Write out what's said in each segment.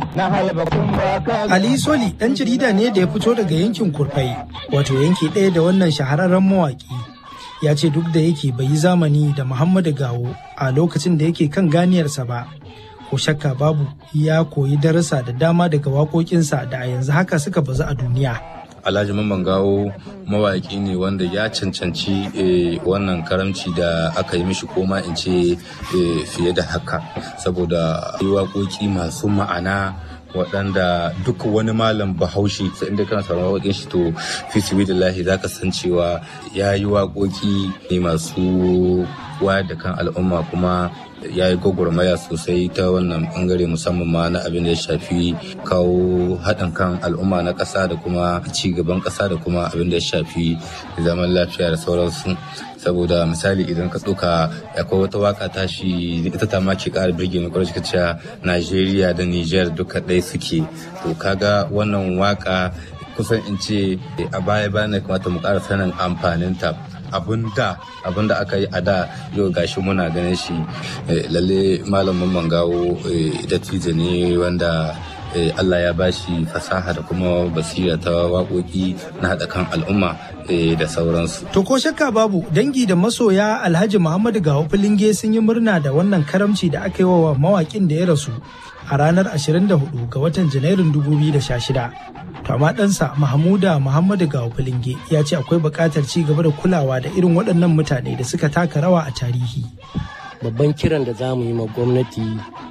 Ali Soli ɗan jarida ne da ya fito daga yankin Kurfai, wato yanki ɗaya da wannan shahararren mawaƙi. Ya ce duk da yake bai yi zamani da Muhammadu Gawo a lokacin da yake kan ganiyarsa ba. Ko shakka babu ya koyi darasa da dama daga waƙoƙinsa da a yanzu haka suka bazu a duniya. Alhaji Mamman Gawo mawaƙi ne wanda ya cancanci wannan karamci da aka yi mishi koma in ce fiye da haka saboda yi waƙoƙi masu ma'ana waɗanda duk wani malam bahaushe sai inda kana sauran waƙoƙin shi to fi sibilillahi za ka san cewa ya yi waƙoƙi ne masu wayar da kan al'umma kuma ya yi gwagwarmaya sosai ta wannan bangare musamman ma na abin da ya shafi kawo haɗin kan al'umma na ƙasa da kuma ci gaban ƙasa da kuma abin da ya shafi zaman lafiya da sauransu saboda misali idan ka ɗauka akwai wata waka tashi ita ta ma ke ƙara birge ni kwarai ka cewa Najeriya da Niger duka ɗaya suke to kaga wannan waka kusan in ce a baya bayan kamata mu ƙara sanin amfaninta abun da abun da aka yi a da yau gashi muna ganin shi lalle malamin mangawo dattijo ne wanda Allah ya bashi fasaha da kuma basira ta waƙoƙi na haɗa kan al'umma da sauransu. To ko shakka babu dangi da masoya Alhaji Muhammadu Gawo Filinge sun yi murna da wannan karamci da aka yi wa mawaƙin da ya rasu a ranar 24 ga watan Janairun 2016. To amma ɗansa Mahmuda Muhammadu Gawo Filinge ya ce akwai buƙatar ci gaba da kulawa da irin waɗannan mutane da suka taka rawa a tarihi. Babban kiran da za mu yi ma gwamnati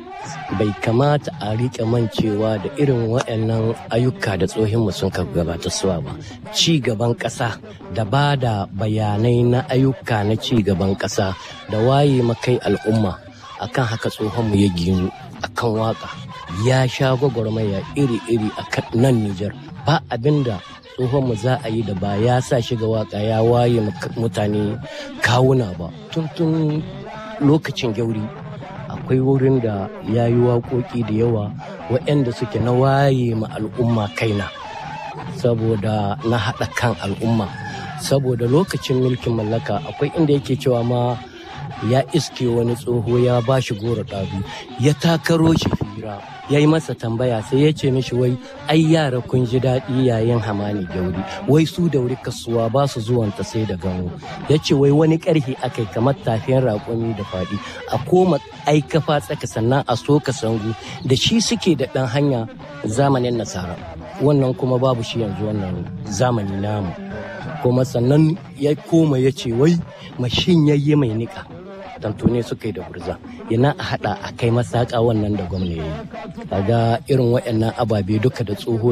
bai kamata a riƙe mancewa da irin waɗannan ayyuka da tsohinmu sun ka gabata suwa ba ci gaban ƙasa da ba da bayanai na ayyuka na ci gaban ƙasa da waye makai al'umma akan haka tsohonmu ya ginu akan waka ya sha gwagwarmaya iri-iri a nan Nijar ba abinda tsohonmu za a yi da ba ya sa shiga waka ya waye mutane kawuna ba tun tun lokacin gyauri akwai wurin da ya yi waƙoƙi da yawa waɗanda suke na waye ma al'umma kaina saboda na haɗa kan al'umma saboda lokacin mulkin mallaka akwai inda yake cewa ma ya iske wani tsoho ya ba shi goro ɗabi ya takaro shi fira ya yi masa tambaya sai ya ce mishi wai ai yara kun ji daɗi yayin hamani gauri wai su dauri kasuwa ba su zuwanta sai da gano ya ce wai wani ƙarfi akai kamar tafiyan raƙumi da faɗi a koma ai kafa tsaka sannan a soka sangu da shi suke da ɗan hanya zamanin nasara wannan kuma babu shi yanzu wannan zamani namu kuma sannan ya koma ya ce wai mashin yayye mai niƙa tantune suka yi da gurza yana a haɗa a kai masaka wannan da gwamna ya yi kaga irin waɗannan ababe duka da tsoho